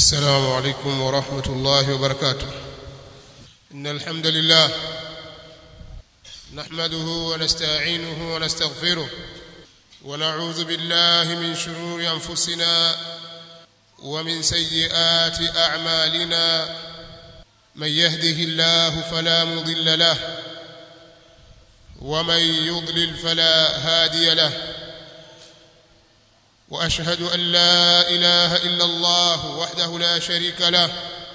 السلام عليكم ورحمة الله وبركاته إن الحمد لله نحمده ونستعينه ونستغفره ونعوذ بالله من شرور أنفسنا ومن سيئات أعمالنا من يهده الله فلا مضل له ومن يضلل فلا هادي له واشهد ان لا اله الا الله وحده لا شريك له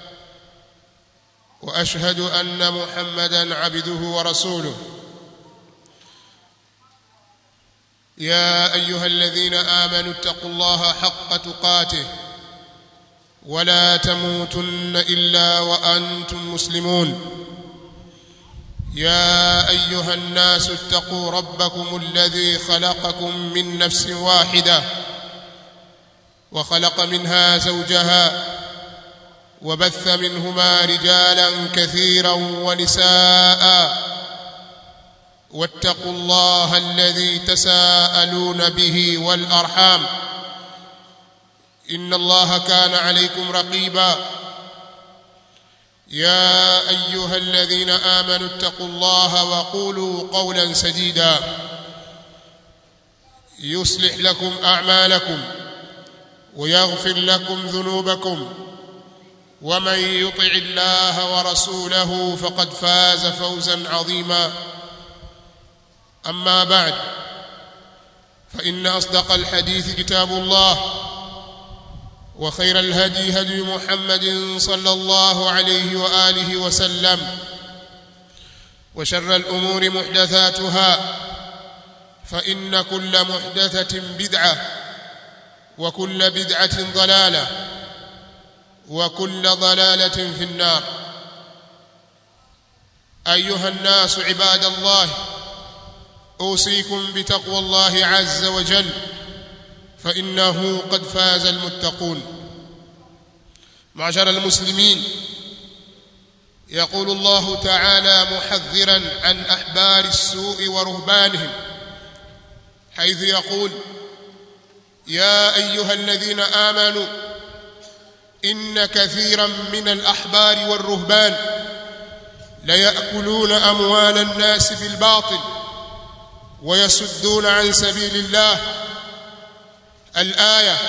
واشهد ان محمدا عبده ورسوله يا ايها الذين امنوا اتقوا الله حق تقاته ولا تموتن الا وانتم مسلمون يا ايها الناس اتقوا ربكم الذي خلقكم من نفس واحده وخلق منها زوجها وبث منهما رجالا كثيرا ونساء واتقوا الله الذي تساءلون به والارحام ان الله كان عليكم رقيبا يا ايها الذين امنوا اتقوا الله وقولوا قولا سديدا يصلح لكم اعمالكم ويغفر لكم ذنوبكم ومن يطع الله ورسوله فقد فاز فوزا عظيما اما بعد فان اصدق الحديث كتاب الله وخير الهدي هدي محمد صلى الله عليه واله وسلم وشر الامور محدثاتها فان كل محدثه بدعه وكل بدعه ضلاله وكل ضلاله في النار ايها الناس عباد الله اوصيكم بتقوى الله عز وجل فانه قد فاز المتقون معشر المسلمين يقول الله تعالى محذرا عن احبار السوء ورهبانهم حيث يقول يا ايها الذين امنوا ان كثيرا من الاحبار والرهبان ليأكلون اموال الناس بالباطل ويصدون عن سبيل الله الايه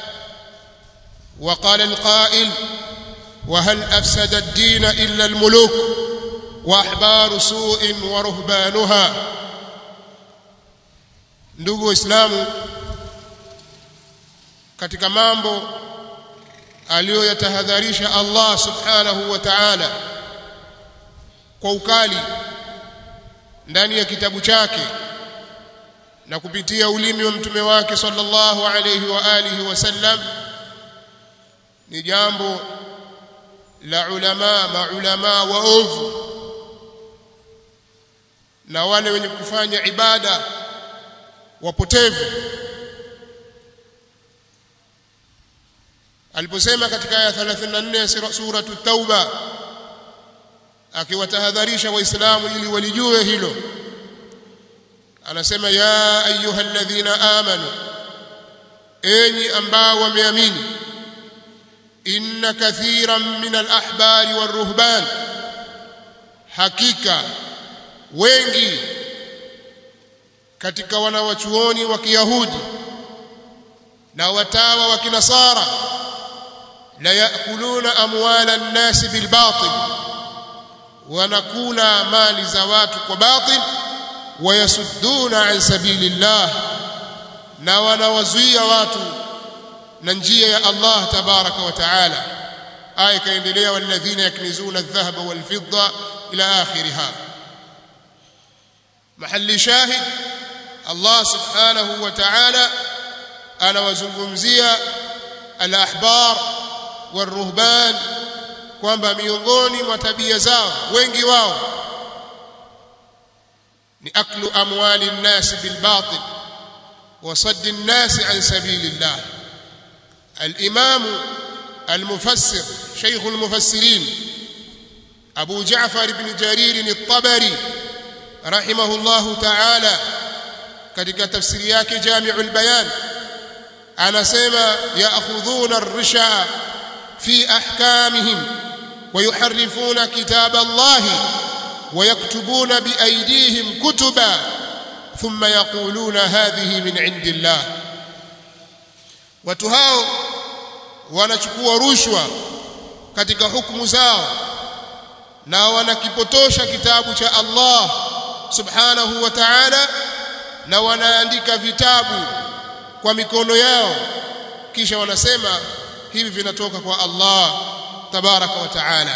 وقال القائل وهل افسد الدين الا الملوك واحبار سوء ورهبانها ndugu waislamu katika mambo aliyoyatahadharisha Allah subhanahu wa ta'ala kwa ukali ndani ya kitabu chake na kupitia ulimi wa mtume wake sallallahu alayhi wa alihi wasallam ni jambo la ulama maulama waovu na wale wenye kufanya ibada wapotevu aliposema katika aya 34 ya sura at-tauba akiwatahadharisha waislamu ili walijue hilo anasema ya ayyuhalladhina amanu enyi ambao wameamini inna kathiran min al-ahbari war-ruhban hakika wengi katika wanawachuoni wa Kiyahudi na watawa wa Kinasara la yakuluna amwala an-nas bil batil wanakula mali za watu kwa batil wayasudduna an sabilillah na wanawazuia watu na njia ya Allah tabaraka wa taala aya kaendelea walladhina yaknizuna adh-dhahaba wal-fidda ila akhiriha mahali shahid Allah subhanahu wa ta'ala anawazungumzia al-ahbar wal-ruhban kwamba miongoni mwa tabia zao wengi wao ni aklu amwali an-nas bil batil wa sadd an-nas an sabilillah al-imam al-mufassir shaykh al-mufassirin Abu Ja'far ibn Jarir al-Tabari rahimahullahu ta'ala katika tafsiri yake Jami'ul Bayan anasema ya'khudhuna ar-risha في احكامهم ويحرفون كتاب الله ويكتبون بايديهم كتبا ثم يقولون هذه من عند الله watu hao wanachukua rushwa katika hukumu zao na wanakipotosha kitabu cha Allah subhanahu wa ta'ala na wanaandika vitabu kwa mikono yao kisha wanasema hivi vinatoka kwa Allah tabaraka wa ta'ala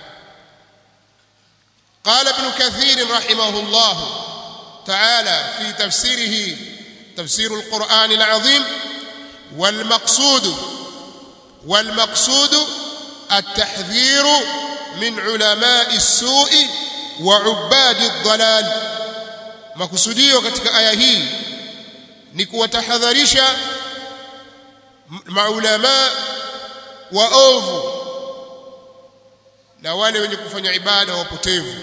قال ابن كثير رحمه الله تعالى في تفسيره تفسير القرآن العظيم والمقصود والمقصود التحذير من علماء السوء وعباد الضلال makusudio katika aya hii ni kuwatahadharisha maulama waovu na wale wenye kufanya ibada wapotevu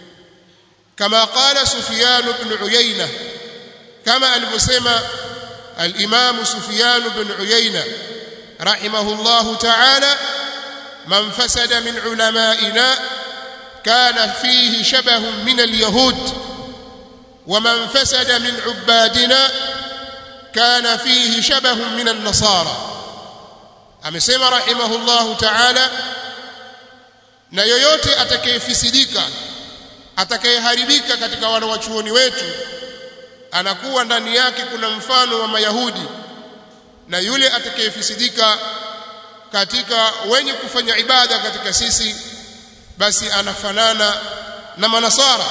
kama qala Sufyan ibn Uyayna kama alivyosema al-Imam Sufyan ibn Uyayna rahimahullahu ta'ala man fasada min ulama'ina kana fihi shabahun min al-yahud ومن فسد من عبادنا كان فيه شبه من النصارى amesema rahimahullahu ta'ala na yoyote atakayefisidika atakayeharibika katika wana wachuoni wetu anakuwa ndani yake kuna mfano wa mayahudi na yule atakayefisidika katika wenye kufanya ibada katika sisi basi anafanana na manasara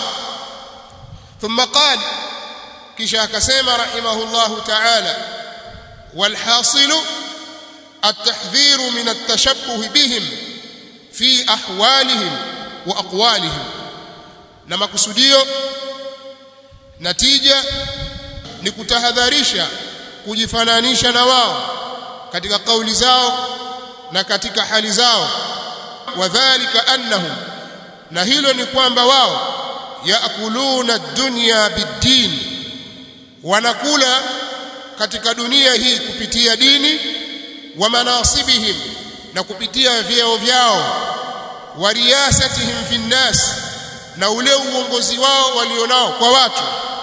ثم قال كشا كسيما رحمه الله تعالى والحاصل التحذير من التشبه بهم في أحوالهم وأقوالهم نما كسوديو نتيجة nikutahadharisha kujifananisha na wao katika kauli zao na katika hali zao wadhālika annahum na hilo ni kwamba wao yaakuluna dunya bid-din wanakula katika dunia hii kupitia dini wa manasibihim na kupitia vyeo vyao wa riyasatihim fi nnas na ule uongozi wao walionao kwa watu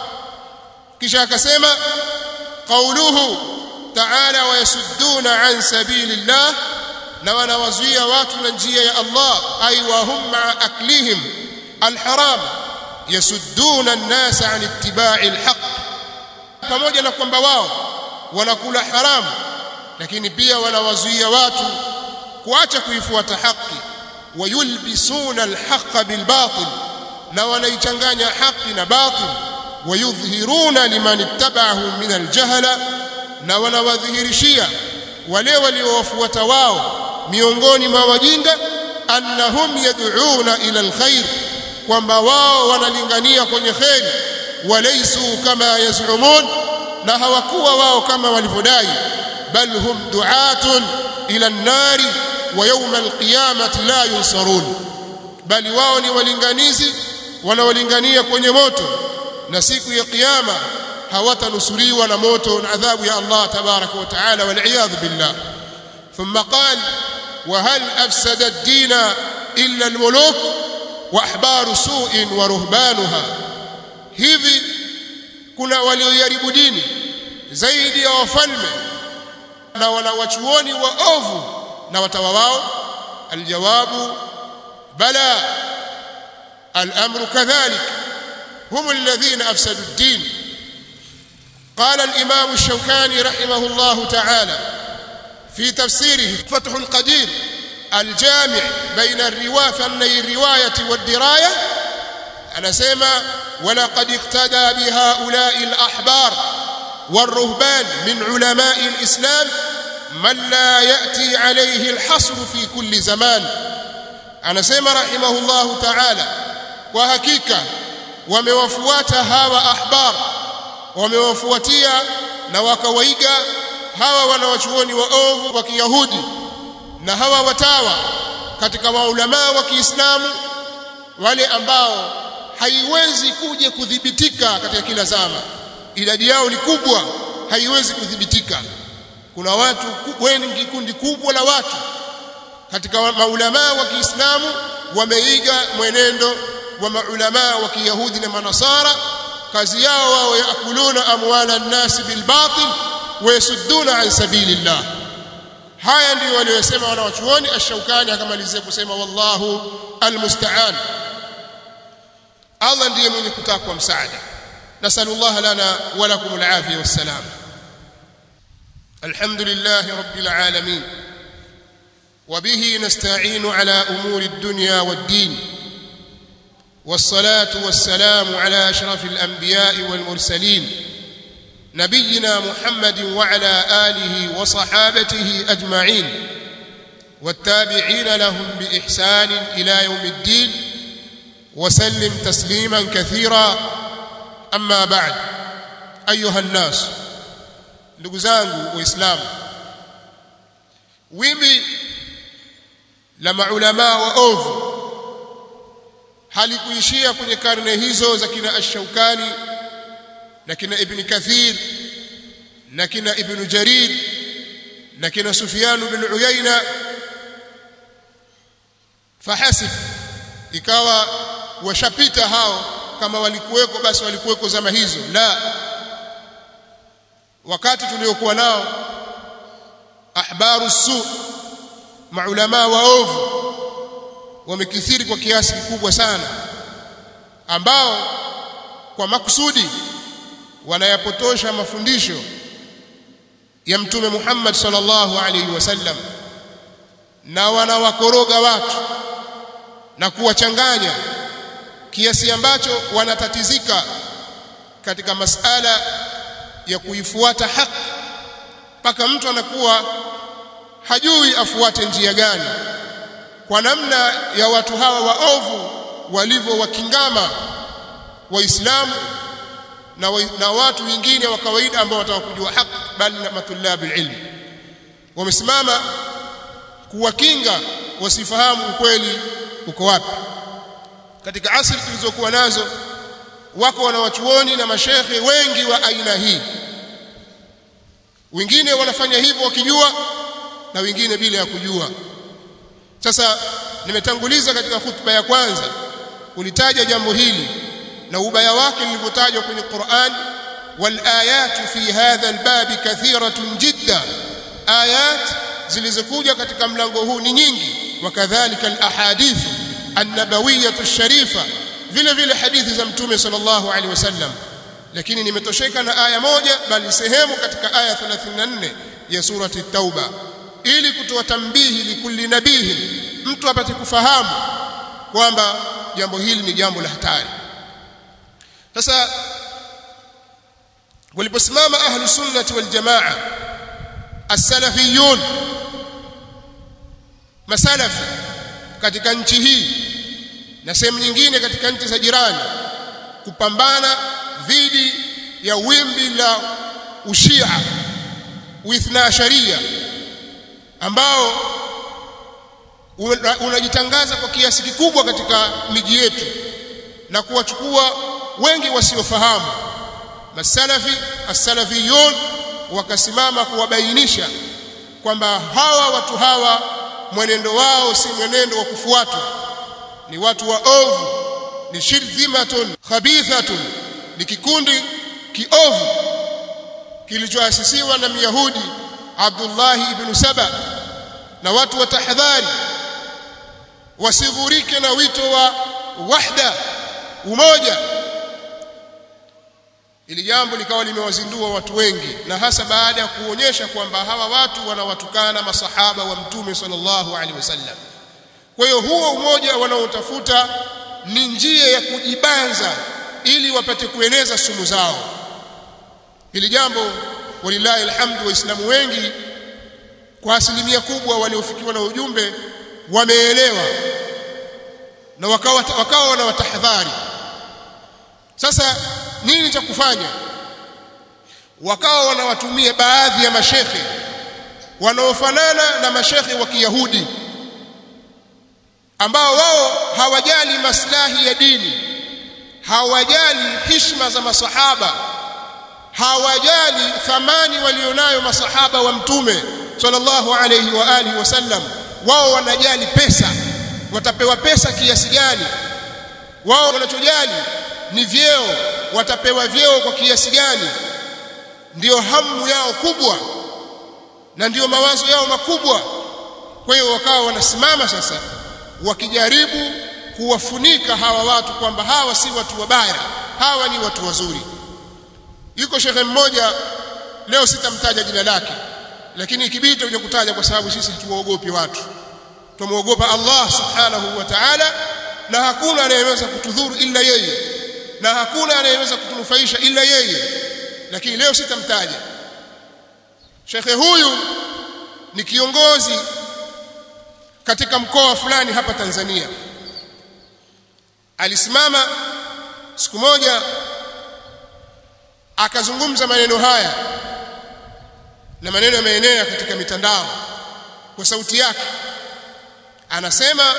kisha akasema qauluhu ta'ala wa yasudduna an sabilillah na wanawazuia watu na njia ya Allah ay wa hum ma'a aklihim alharam yasudduna an-nas an ittiba'i alhaq pamoja na kwamba wao wanakula haramu lakini pia wanawazuia watu kuacha kuifuata haki wayulbisuna alhaqa bilbatil na wanaichanganya haki na batil wayudhhiruna liman ittaba'ahum min aljahala na wanawadhihirishia wale waliowafuata wao miongoni mwa wajinga annahum yad'una ila alkhair kwamba wao wanalingania kwenye kheri walaysu kama yaz'umun na hawakuwa wao kama walivyodai bal hum du'atun ila an-nari wa yawm al-qiyamati la yunsarun bali wao ni walinganizi wanaolingania kwenye moto na siku ya kiyama hawatanusuriwa na moto na adhabu ya Allah tabaraka wa taala wal iyad billah thumma qala wa hal afsada ad-din illa al-muluk wa ahbaru su'in wa ruhbanuha hivi kuna walioharibu dini zaidi ya wafalme na wanawachuoni waovu na watawa wao aljawabu bala الامر كذلك هم الذين افسدوا الدين قال الامام الشوكاني رحمه الله تعالى في تفسيره فتح القدير الجامع بين الروايه فني الروايه والدرايه انا سمع ولقد اقتدى بهؤلاء الاحبار والرهبان من علماء الاسلام من لا ياتي عليه الحصر في كل زمان انا سمع رحمه الله تعالى kwa hakika wamewafuata hawa ahbar wamewafuatia na wakawaiga hawa wanawachuoni waovu wa Kiyahudi na hawa watawa katika maulamaa wa Kiislamu wale ambao haiwezi kuja kudhibitika katika kila zama idadi yao ni kubwa haiwezi kudhibitika kuna watu wengi kundi kubwa la watu katika maulama wa Kiislamu wameiga mwenendo wa maulama wa Kiyahudi na Manasara kazi yao wao yakuluna amwala an-nas bil batil wa yasudduna an sabilillah haya ndio waliyosema wanawachuoni ash-Shawkani akamalizia kusema wallahu almusta'an Allah ndiye mwenye kutakwa msaada nasallallahu lana wa lakum al-afiyah was-salam alhamdulillah rabbil alamin وبه نستعين على امور الدنيا والدين والصلاه والسلام على اشرف الانبياء والمرسلين نبينا محمد وعلى اله وصحابته اجمعين والتابعين لهم باحسان الى يوم الدين وسلم تسليما كثيرا اما بعد ايها الناس ndugu zangu waislamu wimbi la maulama wa ovu halikuishia kwenye karne hizo za kina ash-Shawkani na kina Ibn Kathir na kina Ibn Jarir na kina Sufyan bin Uyayna fahasib ikawa washapita hao kama walikuweko basi walikuweko zama hizo la wakati tuliokuwa nao ahbaru su maulama waovu wamekithiri kwa kiasi kikubwa sana ambao kwa makusudi wanayapotosha mafundisho ya mtume Muhammad sallallahu alaihi wasallam na wanawakoroga watu na kuwachanganya kiasi ambacho wanatatizika katika masala ya kuifuata haki mpaka mtu anakuwa hajui afuate njia gani kwa namna ya watu hawa waovu walivyo wakingama waislamu na, wa, na watu wengine wa kawaida ambao watakujua haki bali na matulabi ilmu wamesimama kuwakinga wasifahamu ukweli uko wapi katika asri tulizokuwa nazo wako wanawachuoni na mashekhe wengi wa aina hii wengine wanafanya hivyo wakijua na wengine bila ya kujua sasa nimetanguliza katika hutuba ya kwanza kulitaja jambo hili na ubaya wake lilivyotajwa kwenye Qur'an wal ayatu fi hadha albab kathiratun jidda ayat zilizokuja katika mlango huu ni nyingi wakadhalika alahadith an-nabawiyyah ash-sharifa vile vile hadithi za mtume sallallahu alaihi wasallam lakini nimetosheka na aya moja bali sehemu katika aya 34 ya surati at-tauba ili kutoa tambihi likulli nabihi mtu apate kufahamu kwamba jambo hili ni jambo la hatari sasa waliposimama ahlu sunnati wal jamaa as-salafiyun masalafi katika nchi hii na sehemu nyingine katika nchi za jirani kupambana dhidi ya wimbi la ushia uithna sharia ambao unajitangaza kwa kiasi kikubwa katika miji yetu na kuwachukua wengi wasiofahamu masalafi as-salafiyun wakasimama kuwabainisha kwamba hawa watu hawa mwenendo wao si mwenendo wa kufuatwa ni watu waovu ni shirdhimatun khabithatun ni kikundi kiovu kilichoasisiwa na Myahudi Abdullah ibn Saba na watu wa tahadhari wasidhurike na wito wa wahda umoja ili jambo likawa limewazindua watu wengi na hasa baada ya kuonyesha kwamba hawa watu wanawatukana masahaba wa mtume sallallahu alaihi wasallam kwa hiyo huo umoja wanaotafuta ni njia ya kujibanza ili wapate kueneza sumu zao hili jambo walillahi alhamdu waislamu wengi kwa asilimia kubwa waliofikiwa na ujumbe wameelewa na wakawa wakawa wanawatahadhari sasa nini cha kufanya wakawa wanawatumia baadhi ya mashekhe wanaofanana na mashekhe wa Kiyahudi ambao wao hawajali maslahi ya dini hawajali hishma za masahaba hawajali thamani walionayo masahaba wa mtume sallallahu alayhi wa alihi wasallam wao wanajali pesa watapewa pesa kiasi gani wao wanachojali ni vyeo watapewa vyeo kwa kiasi gani ndiyo hamu yao kubwa na ndiyo mawazo yao makubwa kwa hiyo wakawa wanasimama sasa wakijaribu kuwafunika hawa watu kwamba hawa si watu wabaya hawa ni watu wazuri yuko shekhe mmoja leo sitamtaja jina lake lakini ikibidi tutakuja kutaja kwa sababu sisi hatuwaogopi watu tumuogopa Allah subhanahu wa ta'ala na hakuna anayeweza kutudhuru ila yeye na hakuna anayeweza kutunufaisha ila yeye lakini leo sitamtaja shekhe huyu ni kiongozi katika mkoa fulani hapa Tanzania alisimama siku moja akazungumza maneno haya na maneno yameenea katika mitandao kwa sauti yake anasema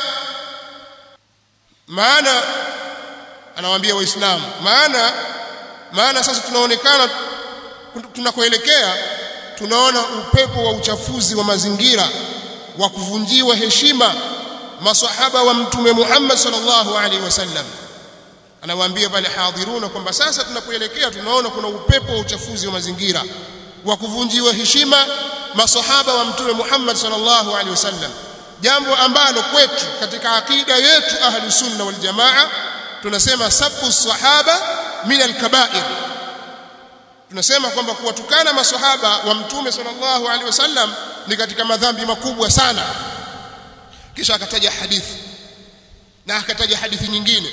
maana anawaambia waislamu maana maana sasa tunaonekana tunakoelekea tunaona upepo wa uchafuzi wa mazingira wa kuvunjiwa heshima masahaba wa mtume Muhammad sallallahu alaihi wasallam anawaambia pale hadhiruna kwamba sasa tunapoelekea tunaona kuna upepo wa uchafuzi wa mazingira wa kuvunjiwa heshima masahaba wa mtume Muhammad sallallahu alaihi wasallam jambo ambalo kwetu katika akida yetu ahlu sunna wal jamaa tunasema sabu sahaba min alkabair tunasema kwamba kuwatukana masahaba wa mtume sallallahu alaihi wasallam ni katika madhambi makubwa sana kisha akataja hadithi na akataja hadithi nyingine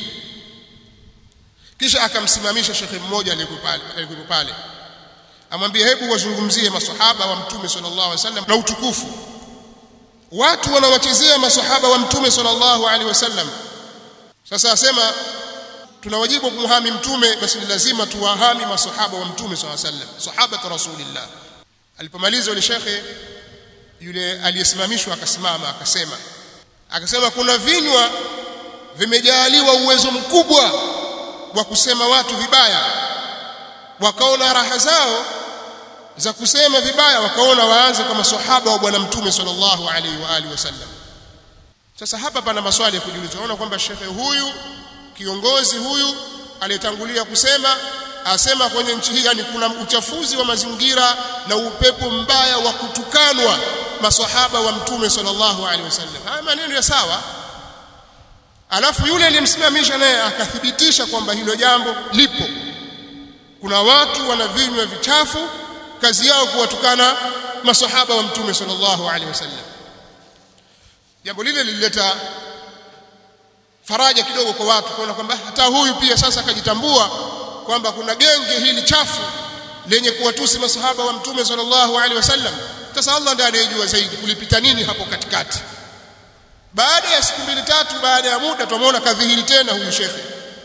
kisha akamsimamisha shekhe mmoja aliyekuwa pale amwambia hebu wazungumzie masahaba wa mtume sallallahu alaihi wasallam na utukufu watu wanawachezea masahaba wa mtume sallallahu alaihi wasallam sasa asema tuna wajibu kumhami mtume basi ni lazima tuwahami masahaba wa mtume sallallahu alaihi wasallam sahaba rasulillah alipomaliza yule shekhe yule aliyesimamishwa akasimama akasema akasema kuna vinywa vimejaliwa uwezo mkubwa wa kusema watu vibaya wakaona raha zao za kusema vibaya wakaona waanze kwa maswahaba wa bwana mtume sallallahu alaihi wa alihi wasallam sasa hapa pana maswali ya kujiuliza unaona kwamba shekhe huyu kiongozi huyu aliyetangulia kusema asema kwenye nchi hii yani kuna uchafuzi wa mazingira na upepo mbaya wa kutukanwa maswahaba wa mtume sallallahu alaihi wasallam haya maneno ya sawa alafu yule aliyemsimamisha naye akathibitisha kwamba hilo jambo lipo kuna watu wana vinywa vichafu kazi yao kuwatukana masahaba wa mtume sallallahu alaihi wasallam jambo lile lilileta faraja kidogo kwa watu kuona kwamba hata huyu pia sasa akajitambua kwamba kuna genge hili chafu lenye kuwatusi masahaba wa mtume sallallahu alaihi wasallam sasa Allah ndiye anayejua zaidi kulipita nini hapo katikati baada ya siku mbili tatu baada ya muda tumeona kadhihiri tena huyu shekhe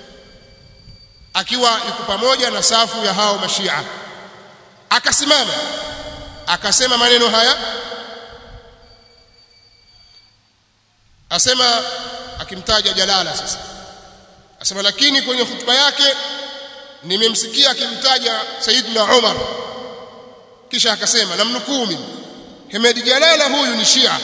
akiwa yuko pamoja na safu ya hao mashia akasimama akasema maneno haya asema akimtaja Jalala sasa asema lakini kwenye hutuba yake nimemsikia akimtaja Saidna Umar kisha akasema namnukuu mimi Hemedi Jalala huyu ni Shia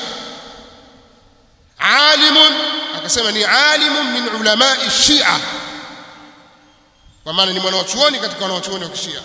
alimun akasema ni alimun min ulamai Shia kwa maana ni mwanachuoni katika wanachuoni wa Kishia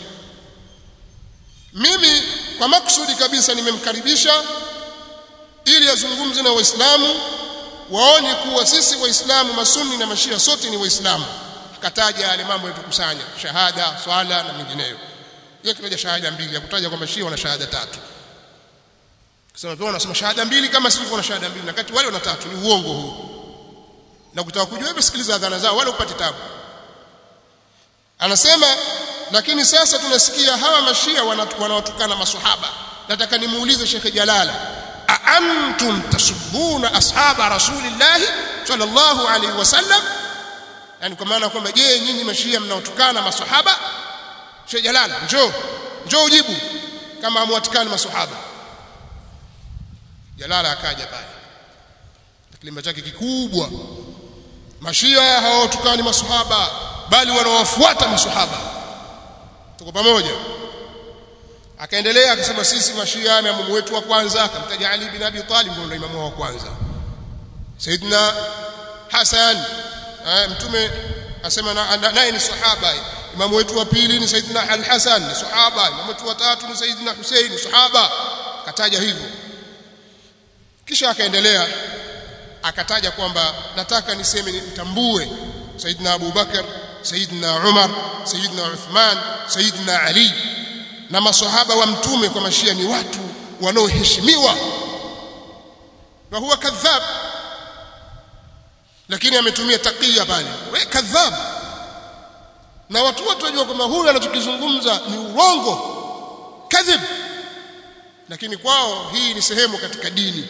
mimi kwa makusudi kabisa nimemkaribisha ili azungumze na waislamu waone kuwa sisi waislamu masuni na mashia sote ni waislamu akataja yale mambo yatukusanya shahada swala na mengineyo yeye kitaja shahada mbili akutaja kwamba shia wana shahada tatu kusema pia wanasema shahada mbili kama sisi kuna shahada mbili na kati wale wana tatu ni uongo huu na kutaka kujua hebu sikiliza adhana zao wala upate tabu anasema lakini sasa tunasikia hawa mashia wanawatukana maswahaba nataka nimuulize Sheikh Jalala aantum tasubuna ashaba rasulillah sallallahu alaihi wasallam yani kwa maana kwamba je nyinyi mashia mnaotukana maswahaba Sheikh Jalala njoo njoo ujibu kama amwatukana maswahaba Jalala akaja pale kilima chake kikubwa mashia hawatukani maswahaba bali wanawafuata maswahaba tuko pamoja akaendelea akasema sisi mashia na imamu wetu wa kwanza akamtaja Ali bin Abi Talib ndio imamu wa kwanza Saidina Hasan mtume asema naye ni sahaba imamu wetu wa pili ni Saidina Al-Hasan ni sahaba imamu wetu wa tatu ni Saidina Hussein ni sahaba akataja hivyo kisha akaendelea akataja kwamba nataka niseme nitambue Saidina Abu Bakar Saidina Umar Saidina Uthman Saidina Ali na maswahaba wa mtume kwa mashia ni watu wanaoheshimiwa na huwa kadhab lakini ametumia takia pale we kadhab na watu wote wajua kwamba huyu anachokizungumza ni urongo kadhib lakini kwao hii ni sehemu katika dini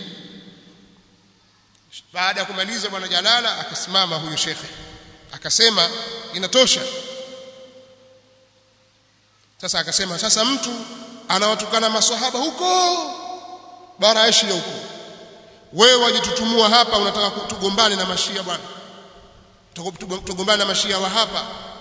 baada ya kumaliza bwana Jalala akasimama huyo shekhe akasema inatosha sasa akasema sasa mtu anawatukana maswahaba huko bara Asia huko wewe wajitutumua hapa unataka tugombane na mashia bwana tugombane na mashia wa hapa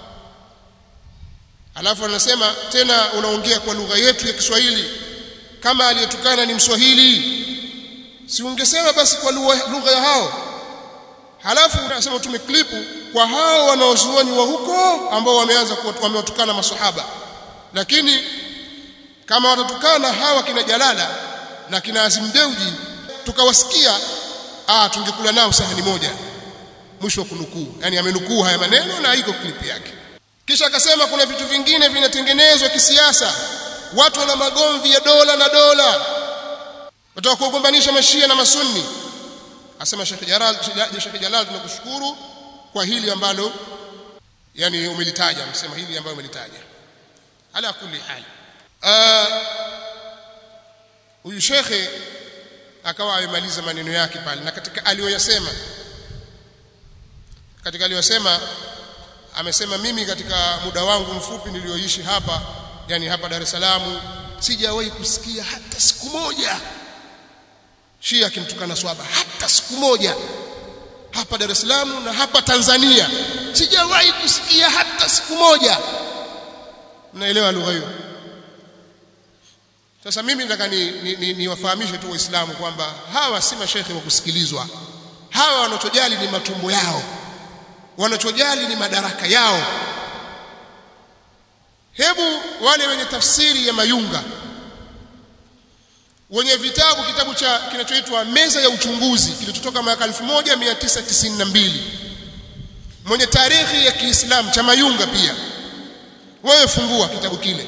alafu anasema tena unaongea kwa lugha yetu ya Kiswahili kama aliyetukana ni Mswahili si ungesema basi kwa lugha ya hao halafu unasema tume klipu kwa hao wanaozuoni wa huko ambao wameanza wamewatukana maswahaba lakini kama watatukana hawa kina Jalala na kina Azim Deuji tukawasikia ah tungekula nao sahani moja mwisho wa kunukuu yani amenukuu haya maneno na iko clip yake kisha akasema kuna vitu vingine vinatengenezwa kisiasa watu wana magomvi ya dola na dola wataka kuogombanisha mashia na masunni asema Sheikh Jalal Sheikh Jalal tunakushukuru kwa hili ambalo yani umelitaja msema hili ambalo umelitaja ala kulli hal huyu shekhe akawa amemaliza maneno yake pale na katika aliyoyasema katika aliyosema amesema mimi katika muda wangu mfupi nilioishi hapa yani hapa Dar es Salaam sijawahi kusikia hata siku moja Shia akimtukana swaba hata siku moja hapa Dar es Salaam na hapa Tanzania sijawahi kusikia hata siku moja mnaelewa lugha hiyo sasa mimi nataka ni, ni, ni, niwafahamishe tu waislamu kwamba hawa si mashekhe wa kusikilizwa hawa wanachojali ni matumbo yao wanachojali ni madaraka yao hebu wale wenye tafsiri ya mayunga wenye vitabu kitabu cha kinachoitwa meza ya uchunguzi kilichotoka mwaka 1992 mwenye tarehe ya Kiislamu cha mayunga pia wewe fungua kitabu kile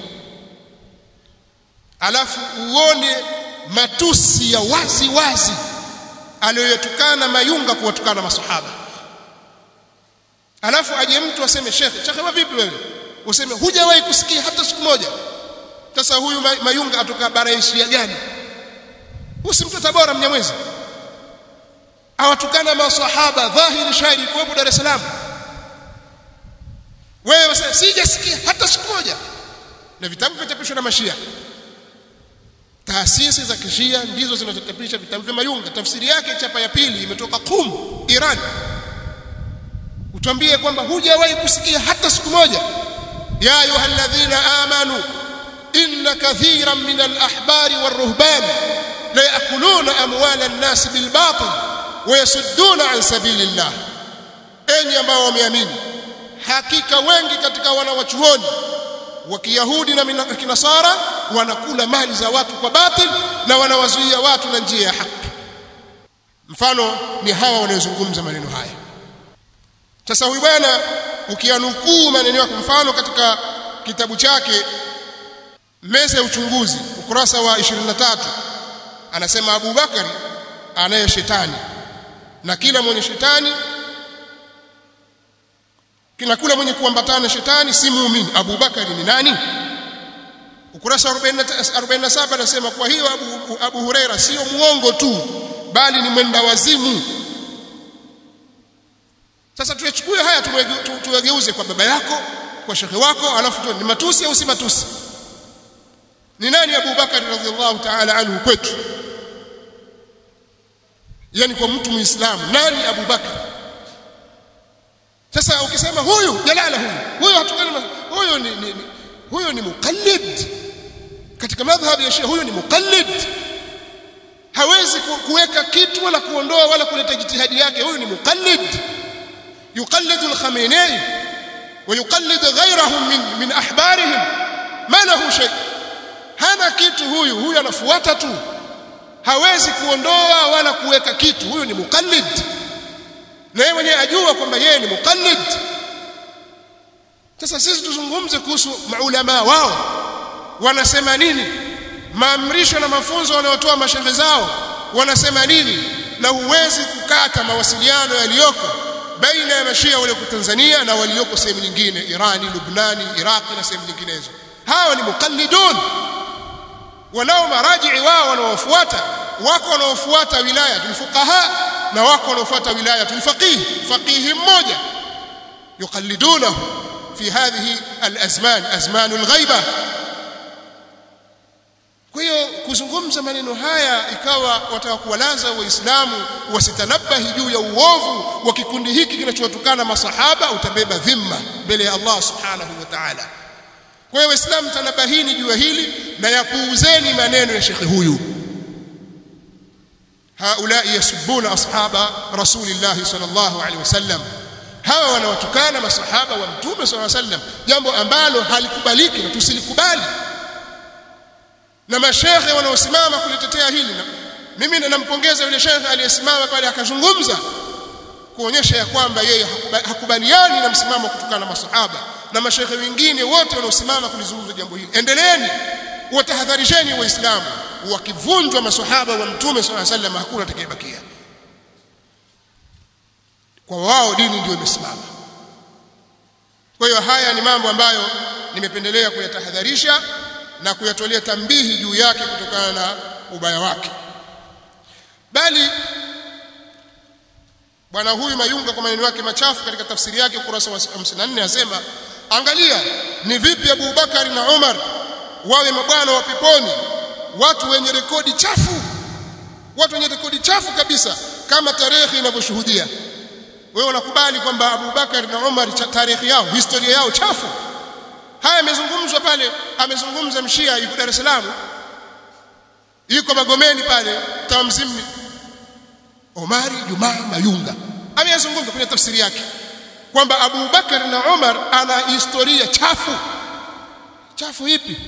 alafu uone matusi ya wazi wazi aliyoyatukana mayunga kuwatukana masahaba alafu aje mtu aseme shekhe shekhe wa vipi wewe useme hujawahi kusikia hata siku moja sasa huyu mayunga atoka bara Asia gani husi mtu tabora mnyamwezi awatukana masahaba dhahiri shahidi kuwepo Dar es Salaam wewe sasa sijasikia hata siku moja na vitabu vichapishwa na mashia taasisi za kishia ndizo zinazochapisha vitabu vya mayunga tafsiri yake chapa ya pili imetoka Qum Iran utwambie kwamba hujawahi kusikia hata siku moja ya ayyuhalladhina amanu inna kathiran min al-ahbari war-ruhban la ya'kuluna amwala an-nas bil batil wa yasudduna an sabilillah enyi ambao wameamini hakika wengi katika wanawachuoni wa Kiyahudi na Kinasara wanakula mali za watu kwa batil na wanawazuia watu na njia ya haki mfano ni hawa wanaozungumza maneno haya sasa huyu bwana ukianukuu maneno yake mfano katika kitabu chake meza ya uchunguzi ukurasa wa 23 anasema Abu Bakari anaye shetani na kila mwenye shetani kila kula mwenye kuambatana shetani si muumini Abu Bakari ni nani ukurasa 47 anasema kwa hiyo Abu, Abu Huraira sio muongo tu bali ni mwenda wazimu sasa tuyachukue haya tuyageuze kwa baba yako kwa shekhe wako alafu tu ni matusi au si matusi ni nani Abu Bakar radhiallahu ta'ala anhu kwetu yani kwa mtu muislamu nani Abu Bakar sasa ukisema huyu jalala huyu huyu hatukana huyu ni, ni, ni huyu ni muqallid katika madhhabi ya Shia huyu ni muqallid hawezi kuweka kitu wala kuondoa wala kuleta jitihadi yake huyu ni muqallid yuqallid al-Khamenei ويقلد غيرهم من من احبارهم ما له شيء hana kitu huyu huyu anafuata tu hawezi kuondoa wala kuweka kitu huyu ni muqallid na yeye mwenyewe ajua kwamba yeye ni muqallid sasa sisi tuzungumze kuhusu maulama wao wanasema nini maamrisho na mafunzo wanayotoa mashehe zao wanasema nini na huwezi kukata mawasiliano yaliyoko baina ya mashia walioko Tanzania na walioko sehemu nyingine Irani, Lubnani, Iraqi na sehemu nyinginezo hawa ni muqallidun wanao marajii wao wanaofuata wako wanaofuata wilaya tulfuqaha na wako wanaofuata wilaya tulfaqih faqih mmoja yuqallidunahu fi hadhihi alazman azman alghaiba kwa hiyo kuzungumza maneno haya ikawa wataka kuwalaza waislamu wasitanabahi juu ya uovu wa kikundi hiki kinachowatukana masahaba utabeba dhimma mbele ya Allah subhanahu wa ta'ala kwa hiyo waislamu tanabahini juu ya hili na yapuuzeni maneno ya shekhe huyu haulai yasubuna ashaba rasulillahi sallallahu alaihi wasallam hawa wanawatukana masahaba wa mtume sallallahu alaihi wasallam jambo ambalo halikubaliki na tusilikubali na mashekhe wanaosimama kulitetea hili na mimi nampongeza yule shekhe aliyesimama pale akazungumza kuonyesha ya kwamba yeye hakubaliani na msimamo kutokana na masahaba na mashekhe wengine wote wanaosimama kulizungumza jambo hili endeleeni watahadharisheni waislamu wakivunjwa masahaba wa mtume swalla sallam hakuna atakayebakia kwa wao dini ndio imesimama kwa hiyo haya ni mambo ambayo nimependelea kuyatahadharisha na kuyatolea tambihi juu yake kutokana na ubaya wake bali bwana huyu Mayunga kwa maneno yake machafu katika tafsiri yake ukurasa wa 54 asema angalia ni vipi Abu Bakari na Umar wawe mabwana wa peponi watu wenye rekodi chafu watu wenye rekodi chafu kabisa kama tarehe inavyoshuhudia wewe unakubali kwamba Abu Bakar na Umar tarehe yao historia yao chafu haya yamezungumzwa pale amezungumza mshia yuko Dar es Salaam yuko Magomeni pale tamzimni Omari Juma Mayunga ameyazungumza kwenye tafsiri yake kwamba Abu Bakar na Umar ana historia chafu chafu ipi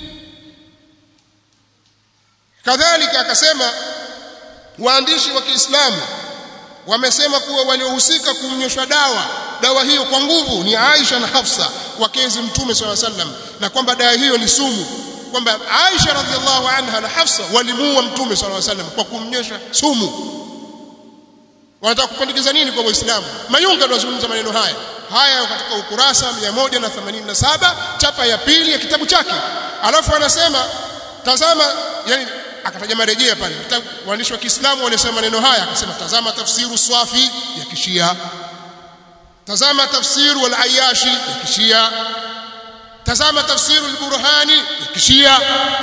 kadhalika akasema waandishi wa Kiislamu wamesema kuwa waliohusika kumnyoshwa dawa dawa hiyo kwa nguvu ni Aisha na Hafsa wakezi mtume swalla sallam na kwamba dawa hiyo ni sumu kwamba Aisha radhiallahu anha na Hafsa walimuua mtume swalla sallam kwa kumnyosha sumu wanataka kupandikiza nini kwa waislamu mayunga ndio azungumza maneno haya haya katika ukurasa 187 chapa ya pili ya kitabu chake alafu anasema tazama yani akataja marejea pale waandishi wa Kiislamu walisema maneno haya akasema tazama tafsiru swafi ya kishia tazama tafsiru al-ayashi ya kishia tazama tafsiru al-burhani ya kishia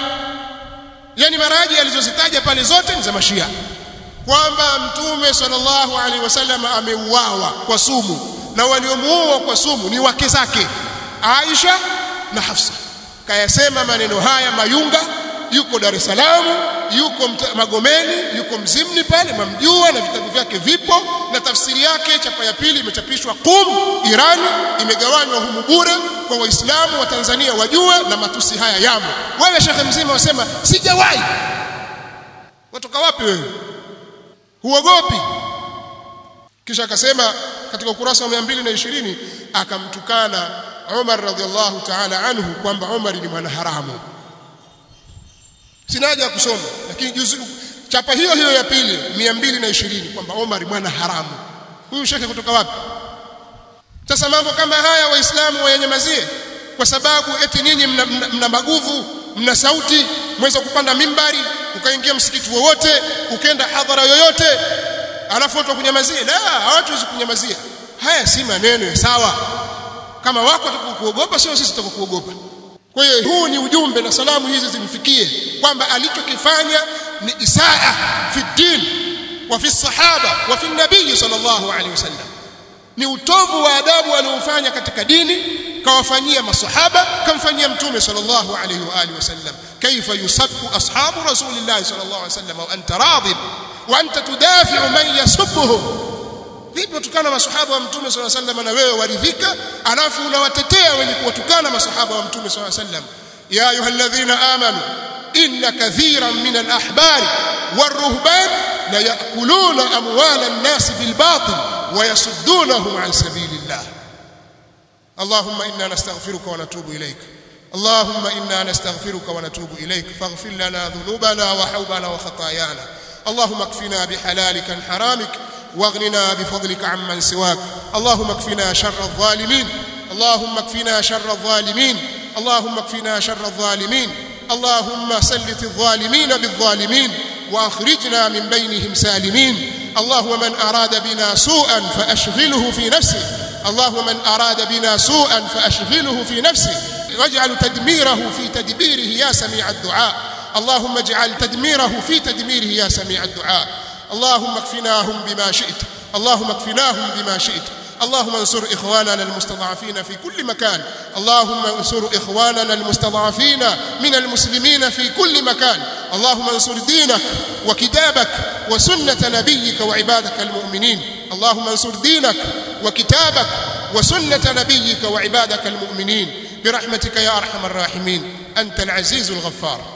yani maraji alizozitaja pale zote ni za mashia kwamba mtume sallallahu alaihi wasallam ameuawa kwa sumu na waliomuua kwa sumu ni wake zake Aisha na Hafsa kayasema maneno haya Mayunga yuko Dar es Salaam yuko Magomeni yuko Mzimni pale mamjua na vitabu vyake vipo na tafsiri yake chapa ya pili imechapishwa Qum Irani imegawanywa humu bure kwa waislamu wa Tanzania wajue na matusi haya yamo wewe shekhe mzima wasema sijawahi watoka wapi wewe huogopi kisha akasema katika ukurasa wa 220 akamtukana Umar radhiallahu ta'ala anhu kwamba Umar ni mwana haramu sina haja ya kusoma lakini juzi chapa hiyo hiyo ya pili 220 kwamba Umar mwana haramu huyu shekhe kutoka wapi sasa mambo kama haya waislamu wayanyamazie kwa sababu eti nyinyi mna, mna, mna maguvu mna sauti mweza kupanda mimbari ukaingia msikiti wowote ukenda hadhara yoyote alafu watu kunyamazia la hawatuwezi kunyamazia haya si maneno ya sawa kama wako watakuogopa sio sisi tutakuogopa kwa hiyo huu ni ujumbe na salamu hizi zimfikie kwamba alichokifanya ni isaa fi din wa fi sahaba wa fi nabii sallallahu alaihi wasallam ni utovu wa adabu aliofanya katika dini kawafanyia masahaba kamfanyia mtume sallallahu alayhi wa alihi wasallam kaifa yusabbu ashabu rasulillah sallallahu alayhi wasallam wa anta radib wa anta tudafi'u man yasubbuhum vipi watukana masahaba wa mtume sallallahu alayhi wasallam na wewe waridhika alafu unawatetea wenye kuwatukana masahaba wa mtume sallallahu alayhi wasallam ya ayyuhalladhina amanu inna kathiran min al-ahbar war-ruhban la ya'kuluna amwala an-nas bil batil wa yasuddunahum an sabilillah اللهم إنا نستغفرك ونتوب إليك اللهم إنا نستغفرك ونتوب إليك فاغفر لنا ذنوبنا وحوبنا وخطايانا اللهم اكفنا بحلالك عن حرامك واغننا بفضلك عمن سواك اللهم اكفنا شر الظالمين اللهم اكفنا شر الظالمين اللهم اكفنا شر الظالمين اللهم سلط الظالمين بالظالمين واخرجنا من بينهم سالمين اللهم من اراد بنا سوءا فاشغله في نفسه اللهم من اراد بنا سوءا فاشغله في نفسه واجعل تدميره في تدبيره يا سميع الدعاء اللهم اجعل تدميره في تدميره يا سميع الدعاء اللهم اكفناهم بما شئت اللهم اكفناهم بما شئت اللهم انصر اخواننا المستضعفين في كل مكان اللهم انصر اخواننا المستضعفين من المسلمين في كل مكان اللهم انصر دينك وكتابك وسنه نبيك وعبادك المؤمنين اللهم انصر دينك وكتابك وسنه نبيك وعبادك المؤمنين برحمتك يا ارحم الراحمين انت العزيز الغفار